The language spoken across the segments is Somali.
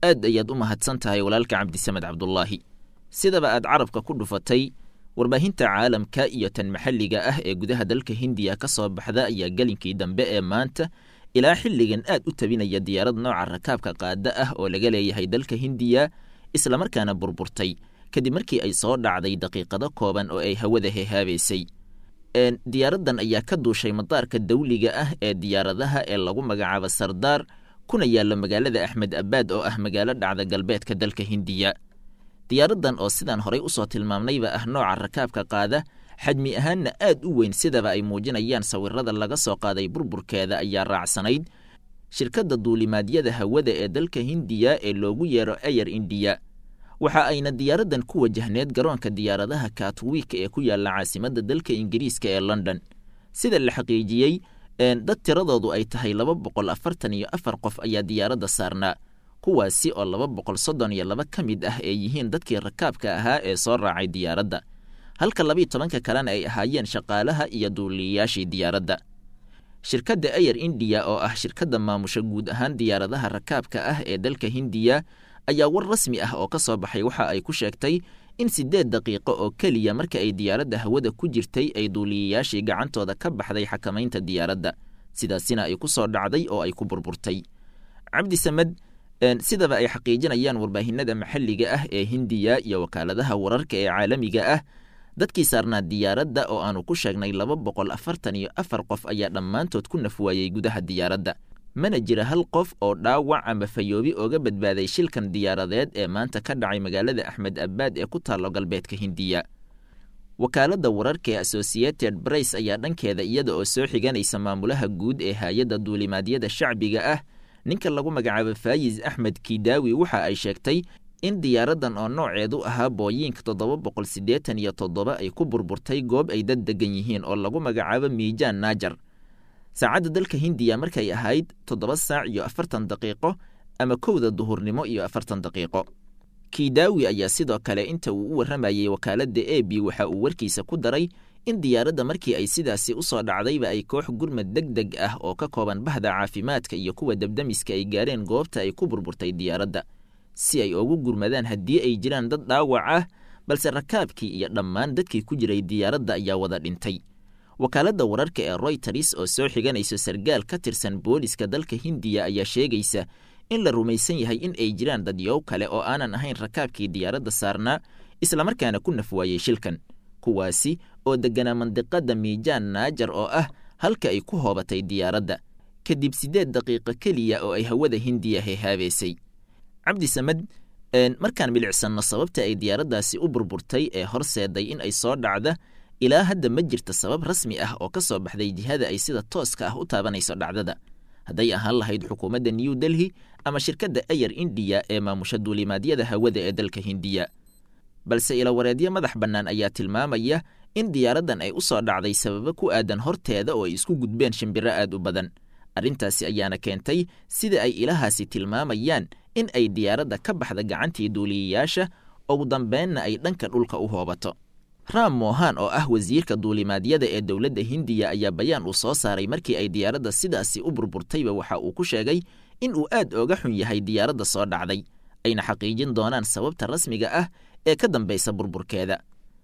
aad ayaad u mahadsan tahay walaalka cabdisamed cabdulaahi sidaba aad carabka ku dhufatay warbaahinta caalamka iyo tan maxalliga ah ee gudaha dalka hindiya ka soo baxda ayaa gelinkii dambe ee maanta ilaa xilligan aad u tabinaya diyaarad nooca rakaabka qaada ah oo laga leeyahay dalka hindiya islamarkaana burburtay kadib markii ay soo dhacday daqiiqado kooban oo ay hawada hehaabaysay diyaaraddan ayaa ka duushay madaarka dawliga ah ee diyaaradaha ee lagu magacaabo sardaar kuna yaalla magaalada axmed abaad oo ah magaalo dhacda galbeedka dalka hindiya diyaaraddan oo sidaan horay usoo tilmaamnayba ah nooca rakaabka qaada xajmi ahaanna aad u weyn sidaba ay muujinayaan sawirada laga soo qaaday burburkeeda ayaa raacsanayd shirkadda duulimaadyada hawada ee dalka hindiya ee loogu yeero ayer indiya waxa ayna diyaaraddan ku wajahneed garoonka diyaaradaha katwik ee ku yaalla caasimadda dalka ingiriiska ee london sida la xaqiijiyey dad tiradoodu ay tahay laba boqol afartan iyo afar qof ayaa diyaaradda saarnaa kuwaasi oo laba boqol soddon iyo laba ka mid ah ee yihiin dadkii rakaabka ahaa ee soo raacay diyaaradda halka labiiyo tobanka kalena ay ahaayeen shaqaalaha iyo duuliyayaashii diyaaradda shirkadda ayer indiya oo ah shirkadda maamusha guud ahaan diyaaradaha rakaabka ah ee dalka hindiya ayaa war rasmi ah oo ka soo baxay waxa ay ku sheegtay in siddeed daqiiqo oo keliya marka ay diyaaradda hawada ku jirtay ay duuliyayaashii gacantooda ka baxday xakamaynta diyaaradda sidaasina ay ku soo dhacday oo ay ku burburtay cabdi samed sidaba ay xaqiijinayaan warbaahinada maxalliga ah ee hindiya iyo wakaaladaha wararka ee caalamiga ah dadkii saarnaa diyaaradda oo aanu ku sheegnay laba boqol afartan iyo afar qof ayaa dhammaantood ku nafwaayey gudaha diyaaradda mana jira hal qof oo dhaawac ama fayoobi ooga badbaaday shilkan diyaaradeed ee maanta ka dhacay magaalada axmed abaad ee ku taallo galbeedka hindiya wakaaladda wararka ee associated brace ayaa dhankeeda iyada oo soo xiganaysa maamulaha guud ee hay-adda duulimaadyada shacbiga ah ninka lagu magacaabo faayis axmed kidaawi waxa ay sheegtay in diyaaraddan oo nooceedu ahaa booyiinka toddoba boqol siddeetan iyo toddoba ay ku burburtay goob ay dad degan yihiin oo lagu magacaabo miijaan naajar saacadda dalka hindiya markay ahayd toddoba saac iyo afartan daqiiqo ama kowda duhurnimo iyo afartan daqiiqo kidaawi ayaa sidoo kale inta uu u warramayey wakaaladda e b waxa uu warkiisa ku daray in diyaaradda markii ay sidaasi u soo dhacdayba ay koox gurmad deg deg ah oo ka kooban bahda caafimaadka iyo kuwa debdemiska ay gaareen goobta ay ku burburtay diyaaradda si ay ugu gurmadaan haddii ay jiraan dad dhaawac ah balse rakaabkii iyo dhammaan dadkii ku jiray diyaaradda ayaa wada dhintay wakaaladda wararka ee royters oo soo xiganayso sargaal ka tirsan booliska dalka hindiya ayaa sheegaysa in la rumaysan yahay in ay jiraan dadyow kale oo aanan ahayn rakaabkii diyaaradda saarnaa islamarkaana ku nafwaayey shilkan kuwaasi oo degganaa mandiqadda miijaan naajar oo ah halka ay ku hoobatay diyaaradda kadib siddeed daqiiqo keliya oo ay hawada hindiya hehaabaysay cabdi samed markaan milicsanno sababta ay diyaaraddaasi u burburtay ee horseeday in ay soo dhacda ilaa hadda ma jirta sabab rasmi ah oo ka soo baxday jihada ay sida tooska ah u taabanayso dhacdada hadday ahaan lahayd xukuumadda new delhi ama shirkadda ayer indiya ee maamusha duulimaadyada hawada ee dalka hindiya balse ilawareedyo madax bannaan ayaa tilmaamaya in diyaaraddan ay u soo dhacday sababo ku aadan horteeda oo ay isku gudbeen shimbiro aad u badan arrintaasi ayaana keentay sida ay ilahaasi tilmaamayaan in ay diyaaradda ka baxda gacantii duuliyayaasha ugu dambeenna ay dhanka dhulka u hoobato ram mohan oo ah wasiirka duulimaadyada ee dowladda hindiya ayaa bayaan uu soo saaray markii ay diyaaradda sidaasi u burburtayba waxa uu ku sheegay in uu aad ooga xun yahay diyaaradda soo dhacday ayna xaqiijin doonaan sababta rasmiga ah ee ka dambaysa burburkeeda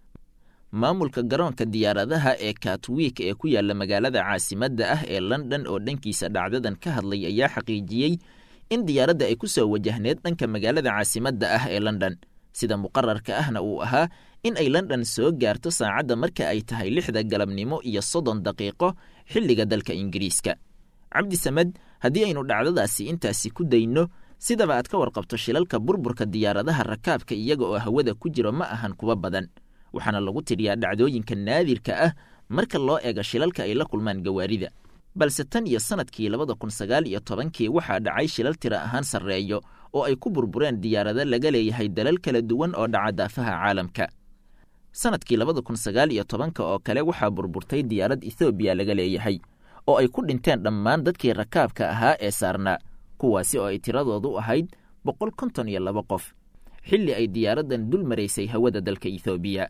maamulka garoonka diyaaradaha ee katwik ee ku yaalla magaalada caasimadda ah ee london oo dhankiisa dhacdadan ka hadlay ayaa xaqiijiyey in diyaaradda ay ku soo wajahneed dhanka magaalada caasimadda ah ee london sida muqararka ahna uu ahaa in ay london soo gaarto saacadda marka ay tahay lixda galabnimo iyo soddon daqiiqo xilliga dalka ingiriiska cabdi samed haddii aynu dhacdadaasi intaasi ku dayno sidaba aad ka warqabto shilalka burburka diyaaradaha rakaabka iyaga oo hawada ku jiro ma ahan kuwa badan waxaana lagu tiriyaa dhacdooyinka naadirka ah marka loo eego shilalka ay la kulmaan gawaarida balse tan iyo sanadkii labada kun sagaal iyo tobankii waxaa dhacay shilal tira ahaan sarreeyo oo ay ku burbureen diyaarado laga leeyahay dalal kala duwan oo dhaca daafaha caalamka sanadkii labada kun sagaal iyo tobanka oo kale waxaa burburtay diyaarad ethoobiya laga leeyahay oo ay ku dhinteen dhammaan dadkii rakaabka ahaa ee saarnaa kuwaasi oo ay tiradoodu ahayd boqol konton iyo laba qof xilli ay diyaaraddan dul maraysay hawada dalka ethoobiya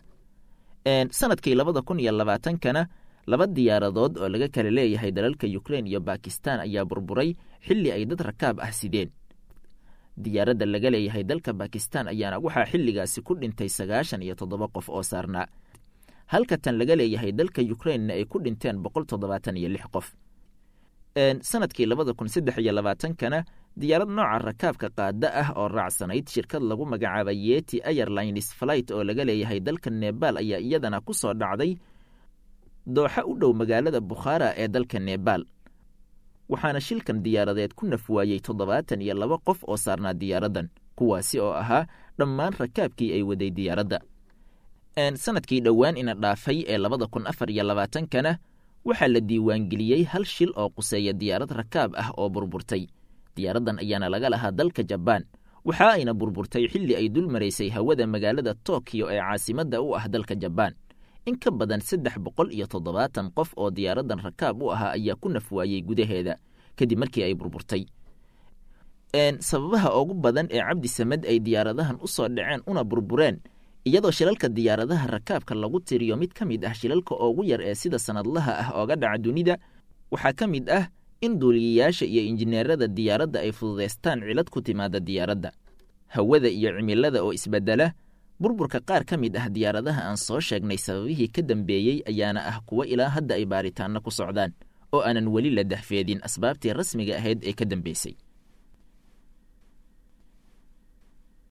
sanadkii labada kun iyo labaatankana laba diyaaradood oo laga kala leeyahay dalalka ukrein iyo bakistan ayaa burburay xilli ay dad rakaab ah sideen diyaaradda laga leeyahay dalka bakistan ayaana waxaa xilligaasi ku dhintay sagaashan iyo toddoba qof oo saarnaa halka tan laga leeyahay dalka yukrainna ay ku dhinteen boqol toddobaatan iyo lix qof sanadkii labada kun saddex iyo labaatankana diyaarad nooca rakaabka qaada ah oo raacsanayd shirkad lagu magacaabay yeti airlines flight oo laga leeyahay dalka nebal ayaa iyadana ku soo dhacday dooxa u dhow magaalada bukhaara ee dalka nebal waxaana shilkan diyaaradeed ku nafwaayey toddobaatan iyo laba qof oo saarnaa diyaaraddan kuwaasi oo ahaa dhammaan rakaabkii ay waday diyaaradda sanadkii dhowaan ina dhaafay ee labada kun afar iyo labaatankana waxaa la diiwaangeliyey hal shil oo quseeya diyaarad rakaab ah oo burburtay diyaaraddan ayaana laga lahaa dalka jabaan waxa ayna burburtay xilli ay dul maraysay hawada magaalada tokiyo ee caasimadda u ah dalka jabaan in ka badan saddex boqol iyo toddobaatan qof oo diyaaraddan rakaab u ahaa ayaa ku nafwaayey gudaheeda kadib markii ay burburtay sababaha ugu badan ee cabdi samed ay diyaaradahan u soo dhaceen una burbureen iyadoo shilalka diyaaradaha rakaabka lagu tiriyo mid ka mid ah shilalka ugu yar ee sida sanadlaha ah ooga dhaca dunida waxaa ka mid ah in duuliyayaasha iyo injineerada diyaaradda ay fududaystaan cilad ku timaada diyaaradda hawada iyo cimilada oo isbedela burburka qaar ka mid ah diyaaradaha aan soo sheegnay sababihii ka dambeeyey ayaana ah kuwo ilaa hadda ay baaritaanno ku socdaan oo aanan weli la dahfeedin asbaabtii rasmiga ahayd ee ka dambeysay